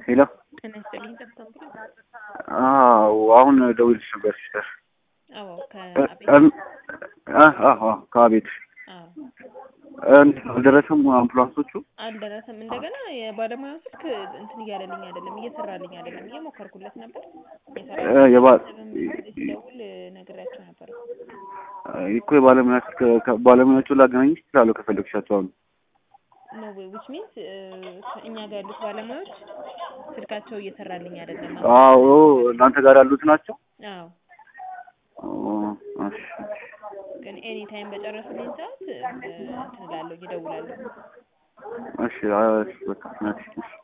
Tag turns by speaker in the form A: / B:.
A: ሄሎ
B: ጤና ይስጥልኝ ጠብታም ብሎ
A: አዎ አሁን ደውልሽ ነበር ሲስተር
B: አዎ
A: እ-
B: ከአቤት
A: እም- አ- አዎ አዎ ከቤት
B: አዎ
A: አልደረሰም አምቡላንሶቹ
B: አልደረሰም። እንደገና የባለሙያው ስልክ እንትን እያለልኝ አይደለም፣ እየሰራልኝ አይደለም። እየሞከርኩለት ነበር
A: እ የባ-
B: ሲደውል ነግሬያቸው ነበር።
A: እኮ የባለሙያ ስልክ ከ- ባለሙያዎቹ ላገናኝሽ እችላለሁ ከፈለግሻቸው አሁን
B: ኖ ዌይ ዊች ሚንስ እኛ ጋር ያሉት ባለሙያዎች ስልካቸው እየሰራልኝ አይደለም።
A: አዎ እናንተ ጋር ያሉት ናቸው
B: አዎ
A: ኦ፣ እሺ
B: ግን ኤኒ ታይም በጨረሱልኝ ሰዓት እንትን እላለሁ፣ እደውላለሁ።
A: እሺ አዎ፣ እሺ በቃ እሺ እሺ